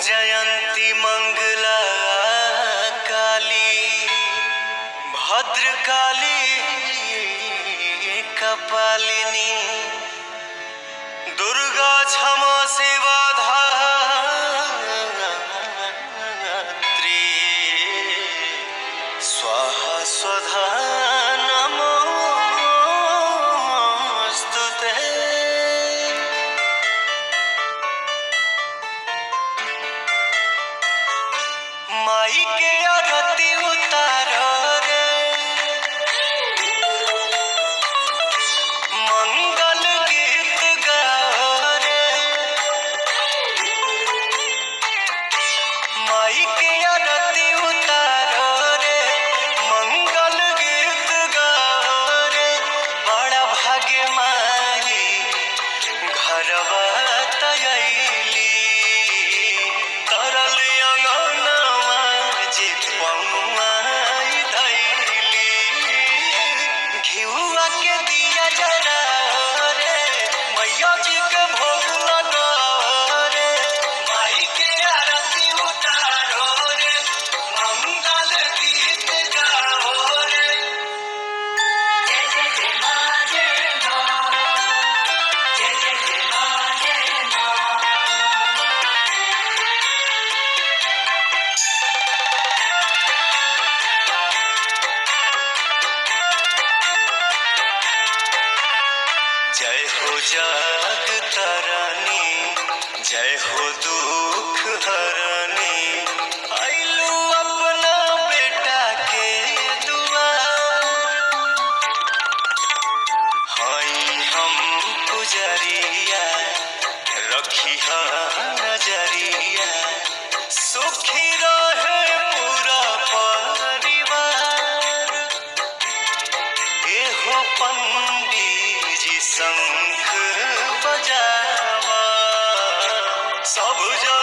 जयंती मंगला काली भद्रकाली कपालिनी दुर्गा क्षमा सेवा धात्री स्वाहा स्वधा नमोस्तुते माई के आरती उतारो रे मंगल गीत गाओ रे माई के आरती उतारो रे मंगल गीत गाओ रे बड़ा भाग्य माई घरवा तयली तरल अंगनवा जे पौआई धैली घिउआ के दिया जरा रे मैया जी के भोग लगा रे माई के आरती उतारो रे मंगल गीत गाओ रे जय जय जय मां जय मां जय जय जय मां जय मां जय हो जाग तारानी जय हो दुख हरानी आइलू अपना बेटा के दुआर हाई हम पुजरिया रखी नजरिया सुखी रहे पूरा परिवार एहो पंडी जी शंख बजावा सब जग